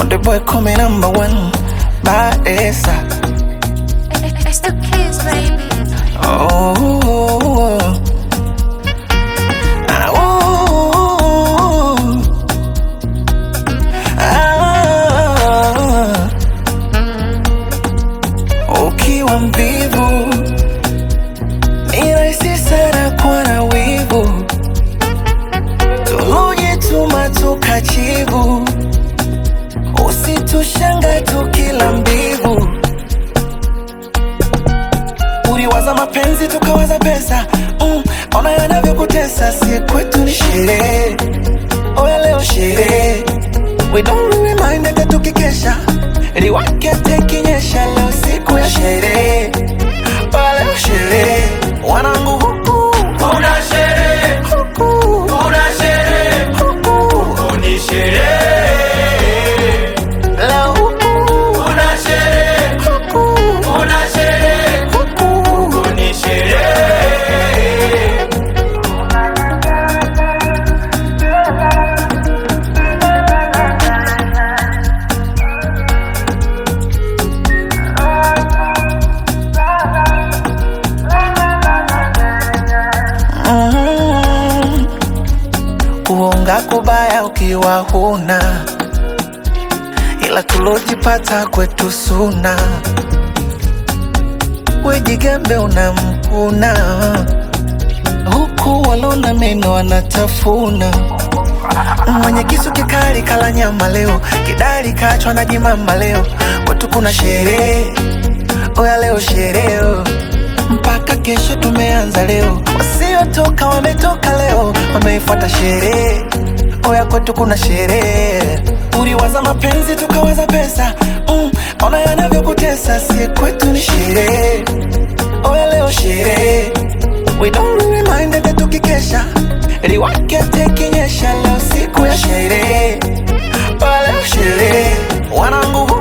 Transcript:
Konde boy call me number one. Badesa. It's the kids, baby. Oh. Ah, oh. Ah. Ukiwa mvivu ni rahisi sana kuwa na wivu, tulojituma tukachivu, usitushanga tukila mbivu uliwaza mapenzi tukawaza pesa mm, ona yanavyokutesa si kwetu ni sherehe oya leo sherehe we don't really mind hata tukikesha liwake tekinyesha leo siku ya sherehe oya leo sherehe wanangu huku Kuna sherehe, huku kuna sherehe, huku ni sherehe. leo huku Kuna sherehe, huku kuna sherehe, huku ni sherehe. Mm. Kuonga kubaya ukiwa huna, ila tulojipata kwetu suna. Wejigambe unamkuna, huku walona meno wanatafuna. Mwenye kisu kikali kala nyama leo, kidari kachwa na jimamba leo. Kwetu kuna sherehe, oya leo sherehe mpaka kesho tumeanza leo, wasiotoka wametoka leo, wameifuata sherehe. Oya kwetu kuna sherehe, uliwaza mapenzi tukawaza pesa mm, ona yanavyokutesa, si kwetu ni sherehe. Oya leo sherehe, we don't really mind hata tukikesha, liwake tekinyesha, leo siku ya sherehe. Oya leo sherehe, wanangu